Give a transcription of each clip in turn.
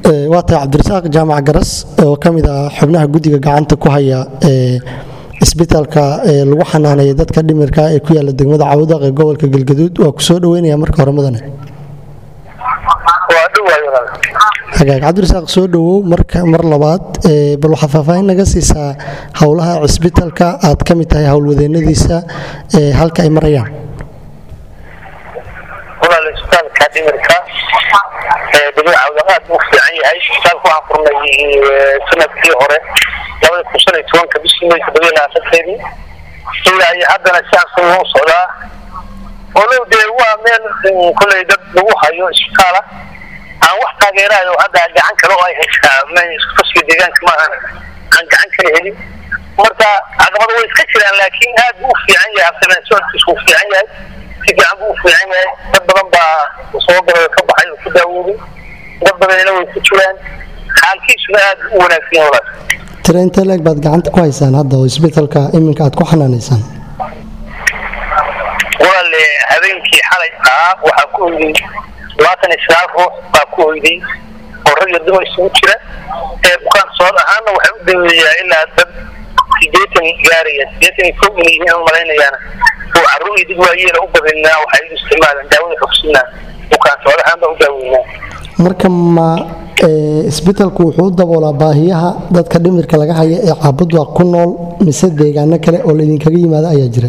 waa tahay cabdirasaaq jaamac garas oo ka mid ah xubnaha guddiga gacanta ku haya isbitaalka lagu xanaanaya dadka dhimirka ee ku yaala degmada cawdaq ee gobolka galgaduud waa kusoo dhaweynaya marka hore mudane hagaag cabdirasaaq soo dhawow mar labaad bal waxaad faahfaahin naga siisaa howlaha cisbitaalka aad ka mid tahay howlwadeenadiisa halka ay marayaan walaal isbitaalka dhimirka degmada cawdaq aad buu fiican yahay isbitaalka waxaan furnay sanadkii hore labada kun shan iyo tobanka bishii may toddobiyo labaatankeedii ilaa iyo haddana sidaasuu u socdaa walow dee waa meel koley dad lagu hayo isbitaala aan wax taageerayo hadda gacan kale oo ay haysaa fasga deegaanka maahan aan gacan kale helin marka caqabado way iska jiraan laakiin aad buu u fiican yahay habsanaan socodkiisu uu fiican yahay si fiican buu u fiican yahay dad badan baa soo galay ka baxay oo ku daawooday dad badanina way ku jiraan xaalkiisuna aad u wanaagsan yahay walaal tira intee leeg baad gacanta ku haysaan hadda oo isbitaalka iminka aad ku xanaanaysaan walaal habeenkii xalay ahaa waxaa ku hoyday labaatan iyo sagaal ruux baa ku hoyday oo rag iyo dumar isugu jira ee bukaan sood ahaana waxay u daweeyaa ilaa dad sideetan gaaraya sideetan iyo kow inay yihiin malaynayaana oo carruur iyo dad waayeela u badinaa waxay u isticmaalaan daawada xogsinaa bukaan sood ahaan baa u daaweynaa marka ma isbitaalku wuxuu u daboolaa baahiyaha dadka dhimirka laga haya ee caabudwa ku nool mise deegaano kale oo laydinkaga yimaado ayaa jira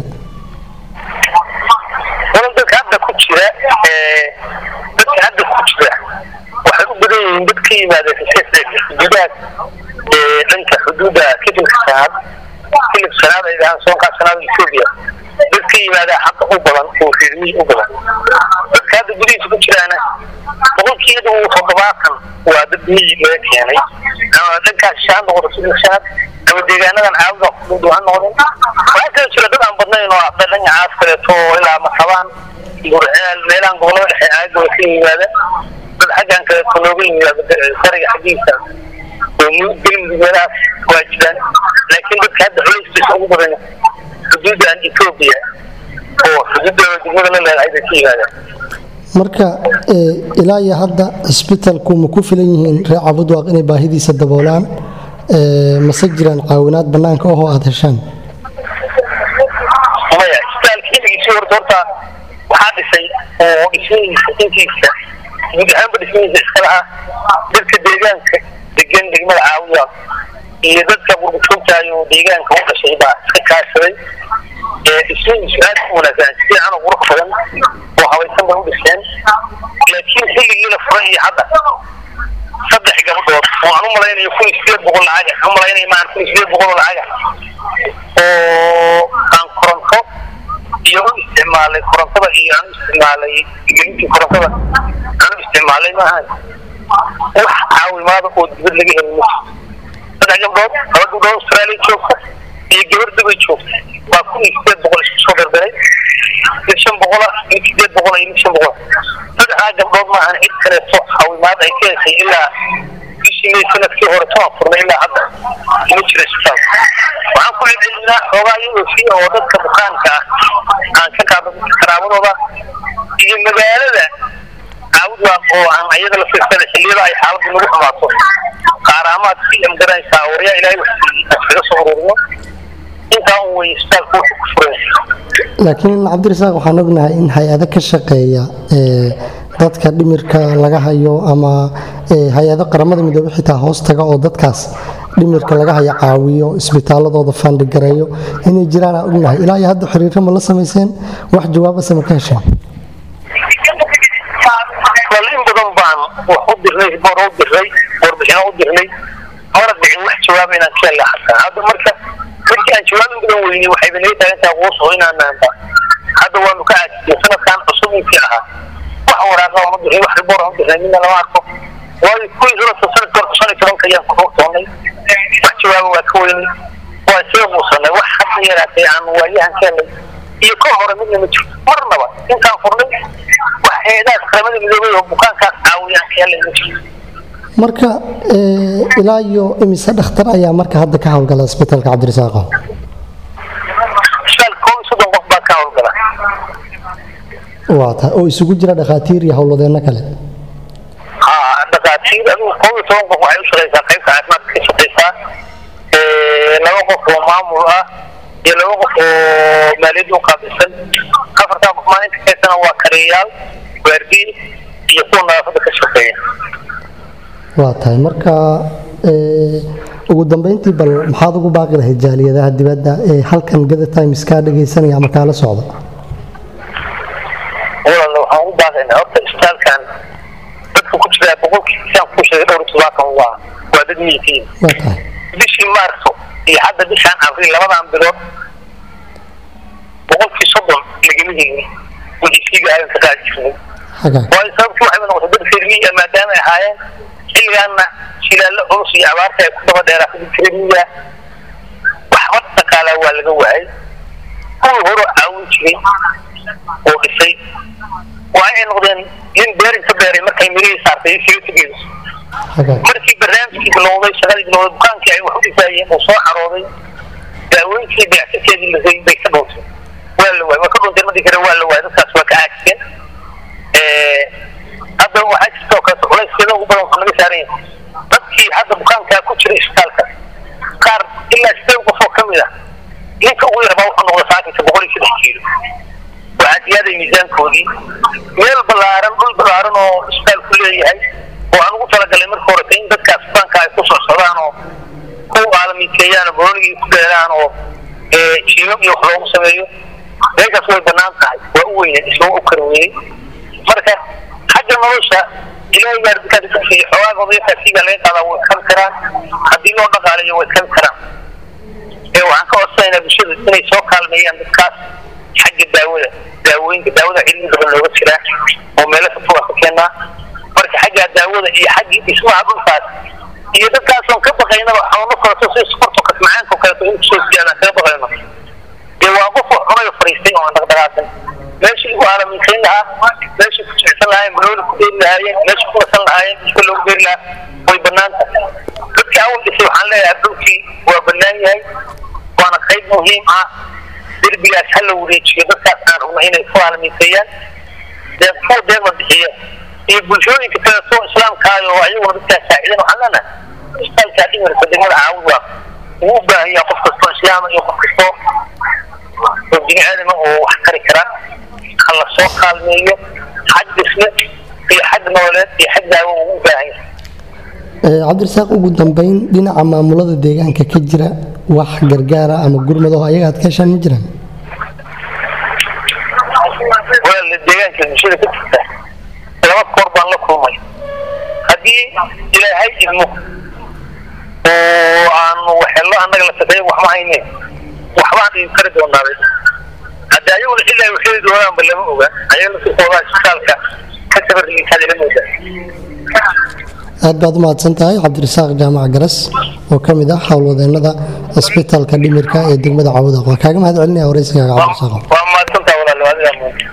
wal dadka hadda ku jira dadka hadda ku jira waxay u badan yihiin dad ka yimaada xuduudaha dhanka xuduudda kitilka sanaad kilib sanaad ay dhahaan soonkaa sanaad etoobiya dad ka yimaada hadda u badan oo reermiyi u badan dadka hadda gudihiisa ku jiraana boqolkiiba toddobaatan waa dad miyi laga keenay ama dhankaas shaan noqdo sidii shanaad ama deegaanadan caawda kudhow ha noqdeen waxaa kala jira dad aan badnayn oo hadda dhanka caas kaleeto ilaa masabaan burceel meelahan gobolada dhexe aagooda ka yimaada dad xaggan kaleeto looga yimaado fariga xaggiisa oo gelmudug meelahaas waa jiraan laakiin dadka hadda culayskiisa ugu badan xuduudan etoobiya oo xuduudda degmada la leedahay bay ka yimaadaan marka ilaa iyo hadda cisbitaalku ma ku filan yihiin reer cabudwaaq inay baahidiisa daboolaan mase jiraan caawinaad banaanka ahoo aada heshaan maya isbitaalka xilligiisii horta horta waxaa dhisay oo dhismihiisa intiisa guud ahaanba dhismihiisa iska lahaa dadka deegaanka degan degmada caawiya iyo dadka burbujoogtaayo deegaanka u dhashay baa iska kaashaday dhismihiisu aad u wanaagsan si fiican oo qurux badan oo habaysan bay u dhiseen laakiin xilligii la furay iyo hadda saddex gabdhood oo aan u malaynayo kun iyo sideed boqol lacaga aan u malaynaya maan kun iyo sideed boqol oo lacaga oo aan koronto iyo u isticmaalay korontada iyo aan u isticmaalay gelintii korontada aan u isticmaalay maahan wax caawimaada oo dibad laga helay ma saddex gabdhood laba gabdhood australia joogta iyo gabar dubay joogta waa kun iyo sideed boqol isku soo dardaray mid shan boqola mid sideed boqola iyo mid shan boqol saddexdaa gabdhood maahan cid kaleeto caawimaad ay ka heshay ilaa bishii may sanadkii hore toban furnay ilaa hadda ma jira isbitaal waxaan ku celcelinaa xoogaa iyadoo fiya oo dadka bukaanka ah aan ka qaado qaraabadooda iyo magaalada caawudwaaq oo aan ayada la fiirsada xilliyada ay xaaladdu nagu xumaato qaaraamaad si amgaranaysaa waryaa ilaahay wax kaga soo ururino intaa un wey isbitaalku wuxuu ku furan laakiin cabdirasaaq waxaan ognahay in hay-ado ka shaqeeya dadka dhimirka laga hayo ama hay-ado qaramada midoobe xitaa hoos taga oo dadkaas dhimirka laga hayo caawiyo isbitaaladooda faandhigareeyo inay jiraan aan ognahay ilaa iyo hadda xiriiro ma la samayseen wax jawaabase ma ka hesheen bal in badan baan wax u dirnay boor u dirnay warbixino u dirnay mana dhicin wax jawaaba inaan ka helna xataa hadda marka markii aan jawaab in badan weynay waxayba naga taagantaa quuso inaanaanba hadda waanu ka caajisnay sanadkan cusub intii ahaa wax waraaqa aan u dirnay wax riboor aan u dirnay midna lama arko waayo kuwii sanadka sanadka horta shan iyo tobanka ayaan ku toonnay wax jawaaba waa ka weynay waa isaga muusanay wax hadda yaraatay aan waayahan ka helnay iyo ka hore midna ma jirto marnaba intaan furnay wax eedaas qaramada midoobay oo bukaankaas caawiyaan ka helay ma jirto marka ilaa iyo imise dhakhtar ayaa marka hadda ka howlgala isbitaalka cabdirasaaqo isbitaal koob iyo soddon qof baa ka howlgala waa ta oo isugu jira dhakhaatiir iyo howlwadeenno kale haa dhakhaatiir adigu koob iyo toban qof waxay u shaqaysaa qaybta caafimaadka ka shaqaysaa laba qof oo maamul ah iyo laba qof oo maaliyadda u qaabilsan afartaa qof maalinta kaysana waa kariyayaal waardiye iyo kuwa nadaafadda ka shaqeeya waa tahay marka ugu dambeyntii bal maxaad ugu baaqi lahayd jaaliyadaha dibadda ee halkan gada times kaa dhagaysanaya ama kaala socda walaal waxaan ugu baaqaynaa horta isbitaalkan dadka ku jira boqolkii saan ku sheegay dhowr iyo todobaatan waa waa dad miyitiin waa tahay bishii maarso iyo hadda bishaan abriil labadan bilood boqolkii soddon lagama helin wixisiiga aadan ka qaadi jirnay xagaa waayo sababtii waxay noqotay dad reermiya maadaama ay ahaayeen xilligaana shilaallo culus iyo abaarta ay ku daba dheeraatay dadka reermiya waxba dhaqaalaa waa laga waayay kuwii hore caawin jiray oo dhisay waa ay noqdeen nin beerin ka beeray markay mirihii saartay isaga tegeyso xagaa markii barnaamijkii bilowday shaqadii bilowday dukaankii ay wax u dhisaayeen uu soo xarooday daawooyinkii dayactirkeedii lasay bay ka dhuntay waa la waayay waa ka dhuntay markii kale waa la waayay dadkaas waa ka caagsan hadda waxaa jirtoo kaleeto culayskeeda ugu badan waxaa naga saaran yahay dadkii hadda bukaankaa ku jira isbitaalka qaar ilaa sideed qof oo kamid ah ninka ugu yarbaa wuxuu noqda saakinka boqol iyo saddex kiilo waxaa ziyaaday miisaankoodii meel ballaaran dhul ballaaran oo isbitaalku leeyahay oo aan ugu talagalay marka horeta in dadkaas bukaanka ay ku soo socdaan oo ku aalamiiteeyaan oo booligii ku dheeraan oo jiimam iyo wax loogu sameeyo meeshaas way banaan tahay waa u weyne isma u kar weeyey marka xagga nolosha ilaahay baa dadkaas ka siiya xoogaa odayakaasiga laga qaadaa way iskabi karaan haddii loo dhaqaalayo way iskabi karaan ee waxaan ka codsanaynaa bulshada inay soo kaalmeeyaan dadkaas xagga daawada daawooyinka daawada cilmi badan looga jiraa oo meelo ka foga ka keenaa marka xagga daawada iyo xaggii dhismaha dhulkaas iyo dadkaasoon ka baqaynaba xanuuno kaleto si sokorto kasmacaanka kaleto in kusoo siyaadaan kaga baqayno dee waa qof wax cunayo fariistay oo aan dhaqdhaqaaqin meeshii lagu aalamiintayn lahaa meeshii ku jecsan lahaayeen banooli ku dheeri lahaayeen meeshii ku nasan lahaayeen iska loogu beeri lahaa way banaan tahay dadkii awal dhisay waxaan leeyahay dhulkii waa banaan yahay waana qayb muhiim ah derbigaas ha la wareejiyo dadkaas aan rabno inay ku aalamiinteeyaan dee kuwa deeqda bixiya iyo bulshooyinka kaleeto islaamkaayo oo ayaguna dadkaas saacidan waxaan leenahay isbitaalkaa dhimirka degmada caawud waa uu u baahan yahay qof kastoo islaama iyo qof kastoo oo bini aadama oo wax kari kara ha la soo kaalmeeyo xag dhisme iyo xag nololeed iyo xag daawo uu u baahan yahay cabdirasaaq ugu dambeyn dhinaca maamulada deegaanka ka jira wax gargaara ama gurmadaho ayaga aad ka heshaan ma jiraan walaala deegaanka bulshada ka jirta laba koor baan la kulmay haddii ilaahay idmo oo aanu waxelo annaga la sadeeyo waxma hayne waxbaan idin kari doonaaday haddi ayaguna ilaa waxeedi doonaanba lama oga ayaga laftirkoodaa isbitaalka ka sabarligiisaad ila moodaa aad baad u mahadsan tahay cabdirasaaq jaamac garas oo ka mid ah howlwadeennada isbitaalka dhimirka ee degmada cawdaq waa kaaga mahad celinaya waraysigaaga cabdirasaaq waa mahadsantaa walaal adigaa